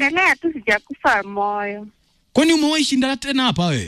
naendelea tu, sijakufa moyo Kwani umewahi shinda tena hapa wewe?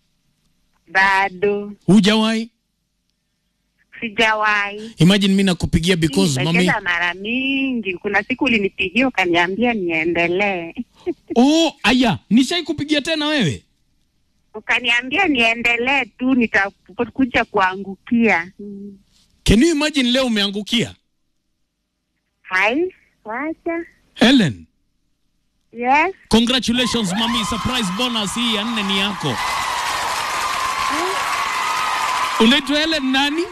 bado, Hujawahi? sijawahi. Imagine mimi nakupigia because mami. Nimecheza mara mingi. Kuna siku ulinipigia ukaniambia niendelee, Oh, aya, nishai kupigia tena wewe? ukaniambia niendelee tu, nitakuja kuangukia. Mm. Can you imagine leo umeangukia? Hai, wacha. Helen, Yes. congratulations mami, surprise bonus hii ya nne ni yako. Unaitwa Helen nani?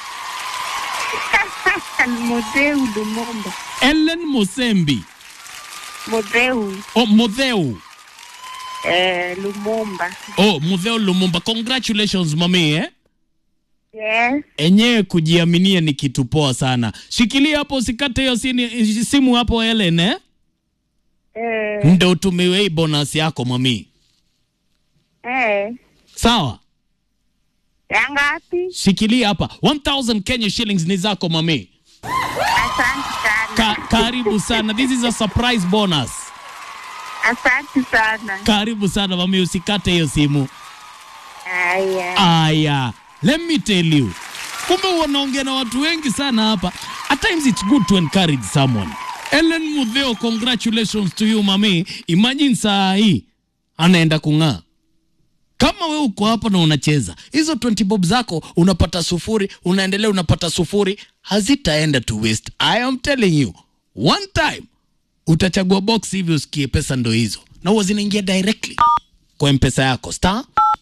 Modeu Lumumba. Helen Mosembi. Modeu Oh, Modheu. eh, Lumumba. Oh, Modheu Lumumba. Congratulations mami eh? Yes. Enyewe kujiaminia ni kitu poa sana. Shikilia hapo usikate hiyo sini- simu hapo Helen eh? Eh, Ndio utumiwe hii bonus yako mami. eh. Sawa? Ya ngapi? Shikilia hapa. 1000 Kenya shillings ni zako mami. Asante sana. Ka karibu sana. This is a surprise bonus. Asante sana. Karibu sana mami, usikate hiyo simu. Haya. Aya, let me tell you, kumbe wanaongea na watu wengi sana hapa. At times it's good to encourage someone. Ellen Mudheo, congratulations to you mami. Imagine saa hii anaenda kung'aa. Kama we uko hapa na unacheza hizo 20 bob zako, unapata sufuri, unaendelea unapata sufuri, hazitaenda to waste. I am telling you, one time utachagua box hivi usikie pesa ndo hizo, na huwa zinaingia directly kwa mpesa yako star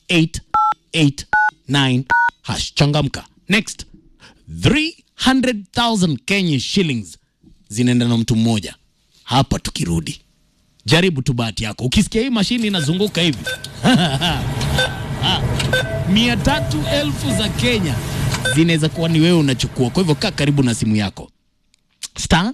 889 hash. Changamka. Next 300,000 Kenya shillings zinaenda na mtu mmoja hapa. Tukirudi jaribu tu bahati yako, ukisikia hii mashini inazunguka hivi mia tatu elfu za Kenya zinaweza kuwa ni wewe unachukua. Kwa hivyo kaa karibu na simu yako star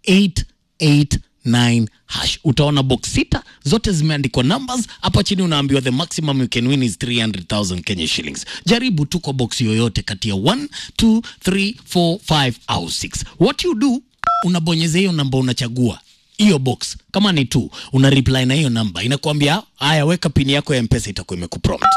889 hash. Utaona box sita zote zimeandikwa numbers. Hapa chini unaambiwa the maximum you can win is 300,000 Kenya shillings. Jaribu tu kwa box yoyote kati ya 1 2 3 4 5 au 6. What you do, unabonyeza hiyo namba unachagua hiyo box kama ni tu una reply na hiyo namba inakuambia haya, weka pini yako ya mpesa, itakuwa imekuprompt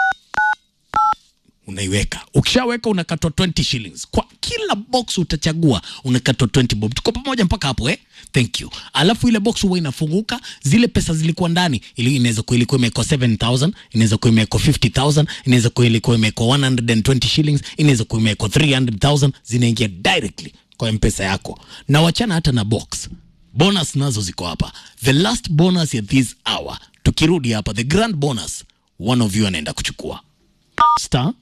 unaiweka. Ukishaweka unakatwa 20 shillings kwa kila box utachagua, unakatwa 20 bob. Tuko pamoja mpaka hapo eh? Thank you. Alafu ile box huwa inafunguka, zile pesa zilikuwa ndani, ili inaweza kuwa ilikuwa imewekwa 7000, inaweza kuwa imewekwa 50000, inaweza kuwa ilikuwa imewekwa 120 shillings, inaweza kuwa imewekwa 300000, zinaingia directly kwa mpesa yako, na wachana hata na box bonus nazo ziko hapa. The last bonus ya this hour, tukirudi hapa, the grand bonus, one of you anaenda kuchukua star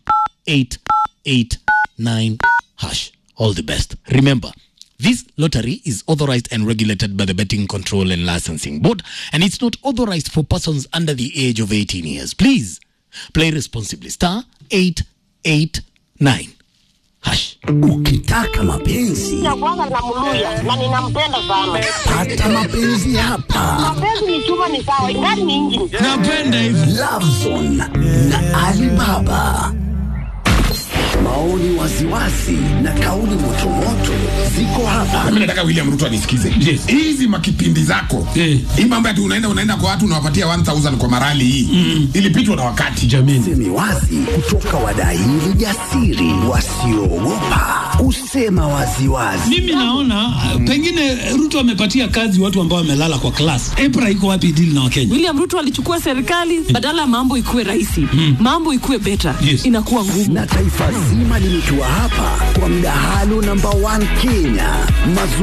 889 hash. All the best. Remember, this lottery is authorized and regulated by the Betting Control and Licensing Board, and it's not authorized for persons under the age of 18 years. Please play responsibly. Star 889 hash. Ukitaka mapenzi ya kwanza namluya na ninampenda sana. pata mapenzi hapa. Mapenzi ni chuma, ni sawa, ingani ni injini. Napenda hivi. Lovezone na Alibaba. Maoni waziwazi na kauli motomoto ziko hapa. Mimi nataka William Ruto anisikize. Yes. Hizi makipindi zako. Eh. Hii mambo ati unaenda unaenda kwa watu unawapatia 1000 kwa marali hii. Ilipitwa na wakati. jamini Semi wazi kutoka wadaili jasiri wasioogopa kusema waziwazi. mimi naona uh, pengine Ruto amepatia kazi watu ambao wamelala kwa class. EPRA iko wapi deal na Wakenya? William Ruto alichukua serikali badala ya mambo ikuwe rahisi, mambo ikuwe better, Yes. inakuwa ngumu. Na taifa zima limetua hapa kwa mdahalo namba 1 Kenya. Mazu